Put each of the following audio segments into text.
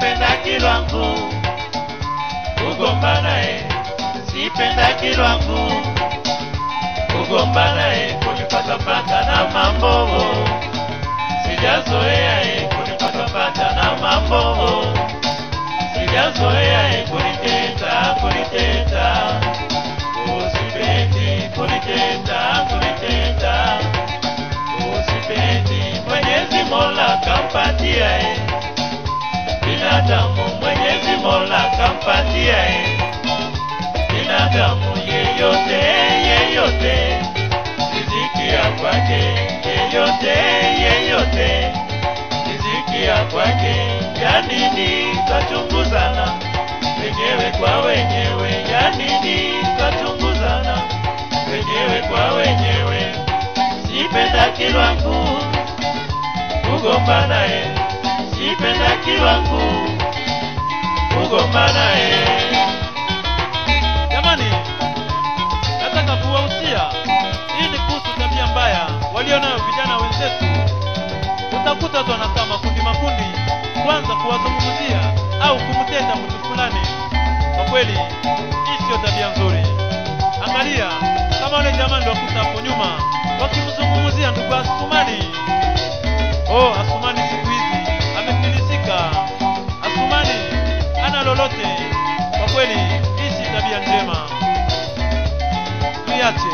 sipendaki lwangu kugombana e sipendaki lwangu kugombana e kunipatapata na mambo sijazoea e kunipatapata na mambo sijazoea e kuniteta kuniteta usipendi kuniteta kuniteta usipendi mwenyezi mola kampatia e binadamu mwenyezi mola kampatia e binadamu yeyote yeyote riziki ya kwake yeyote yeyote riziki ya kwake ya nini twachunguzana wenyewe kwa wenyewe ya nini twachunguzana wenyewe kwa wenyewe sipendaki lwangu kugombana e sipendaki lwangu kugombana e Jamani, nataka kuwahusia, hii ni kuhusu tabia mbaya walio nayo vijana wenzetu. Utakuta watu wanakaa makundi makundi, kwanza kuwazungumzia au kumtenda mtu fulani. Kwa kweli, hii sio tabia nzuri. Angalia kama wale jamani wakuta hapo nyuma wakimzungumzia ndugu Asumani. Oh, Asumani siku hizi amefilisika. Asumani ana lolote. Kwa kweli, hii si tabia njema, tuiache.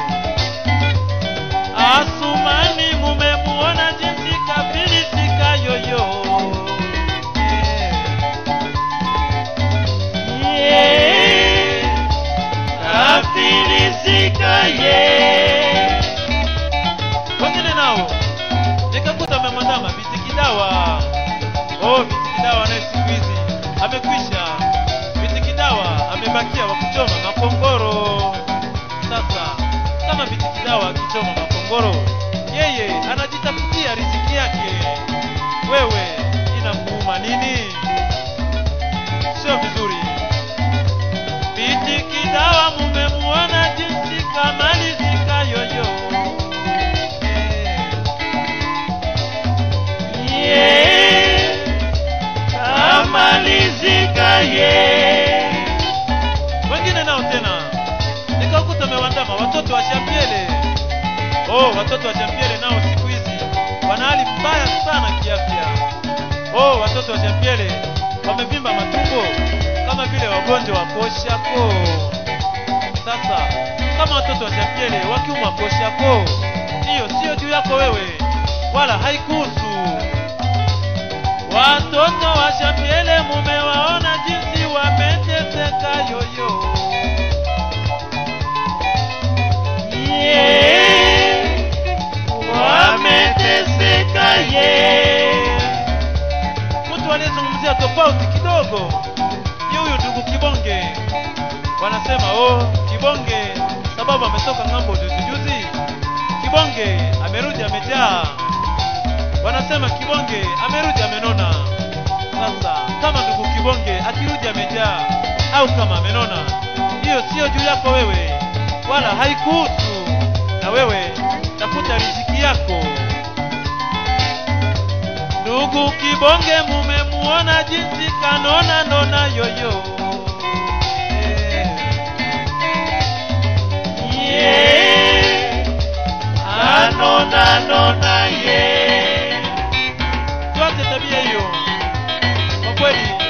Asumani mumemuona jinsi kafilisika yoyo. ye nafilisika ye Wengine nao nikakuta amemwandama Bitikidawa. Oh, Bitikidawa naye siku hizi amekwisha. Bitikidawa amebakia wa kuchoma makongoro. Sasa kama Bitikidawa akichoma makongoro, yeye anajitafutia riziki yake. Wewe inakuuma nini? Sio vizuri. Bitikidawa mumemuona jinsi kamalizika yoyo. Eh. ye kamalizika ye wengine nao tena nikakuta amewandama watoto wa Shambiele. Oh, watoto wa Shambiele nao siku hizi wana hali mbaya sana kiafya. Oh, watoto wa Shambiele wamevimba matumbo kama vile wagonjwa wa koshako. Sasa kama watoto wa Shambiele wakiumwa koshako, hiyo sio juu yako wewe, wala haikuhusu. Watoto wa Shambiele mumewaona jinsi wameteseka yoyo. ye wameteseka ye Mtu aliyezungumzia tofauti kidogo ni huyu ndugu Kibonge. Wanasema oh, Kibonge sababu ametoka ng'ambo juzi juzi. Kibonge amerudi amejaa. Wanasema Kibonge amerudi amenona. Sasa kama ndugu Kibonge akirudi amejaa au kama amenona, hiyo sio juu yako wewe, wala haikuhusu. Na wewe tafuta riziki yako. Ndugu Kibonge mumemuona jinsi kanona nona yoyo. Eh. ye anona nona ye Tuache tabia hiyo. Kwa kweli